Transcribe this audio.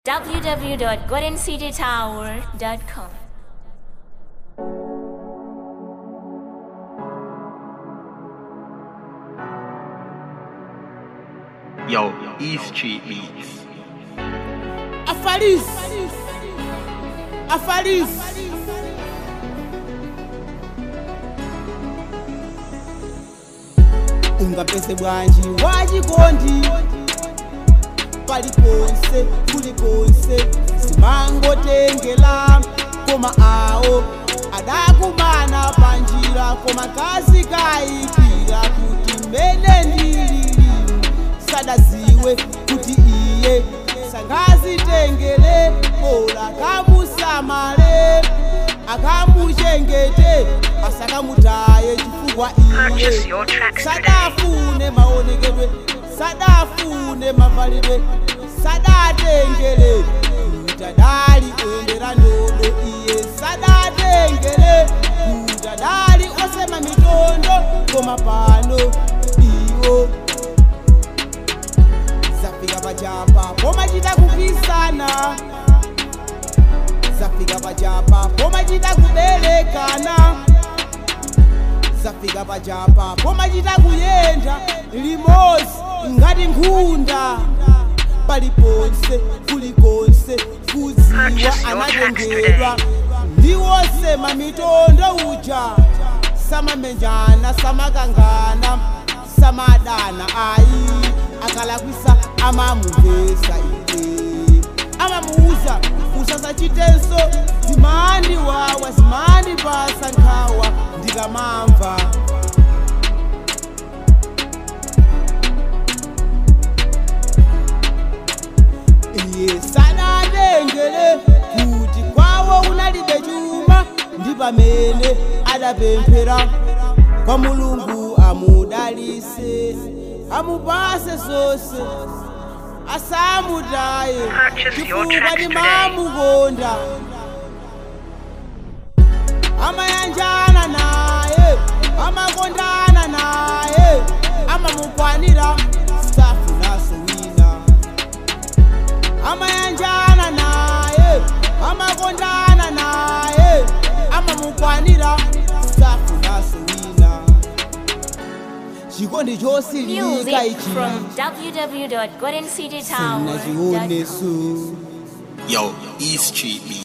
www.goldencitytower.com. Yo, E Street Beats. Afaris. Afaris. ungapese bwanji wachikondi paliponse kuliponse simangotengela koma awo adakumana panjira koma kazi kayikira kuti mmene ndilili sadaziwe kuti iye sangazitengele bola kamusamale akamuchengete asakamutaye chifukwa Purchase iye your tracks today. sadafune maonekedwe sadafune mavalidwe sadatengele kutadali oyendera ndodo iye sadatengele kutadali osema mitondo koma pano iwo zafika pachapa pomachita kukisana zafika pachapa pomachita kuberekana zafika pachapa pomachita kuyenda limozi ngati nkhunda paliponse kulikonse kuziwa Purchase your tracks anatengedwa ndiwosema mitondo uja samamenjana samakangana samadana ayi akalakwisa amamuvesa ine amamuuza usasachitenso zimani wawa zimani pasa nkhawa ndikamamva iye sadatengele kuti kwawo kunalibe chuma ndi pamene adapemphera kwa mulungu amudalise amupase zonse asamutaye Purchase your chifukwa tracks ndi today. mamukonda amayanjana naye amakondana naye amamukwanira safu naso wina amayanjana naye amakondana naye amamukwanira safu naso wina chikondi chosilika Music ichi from www.goldencitytower.com. sinachioneso Yo, E Street Beats.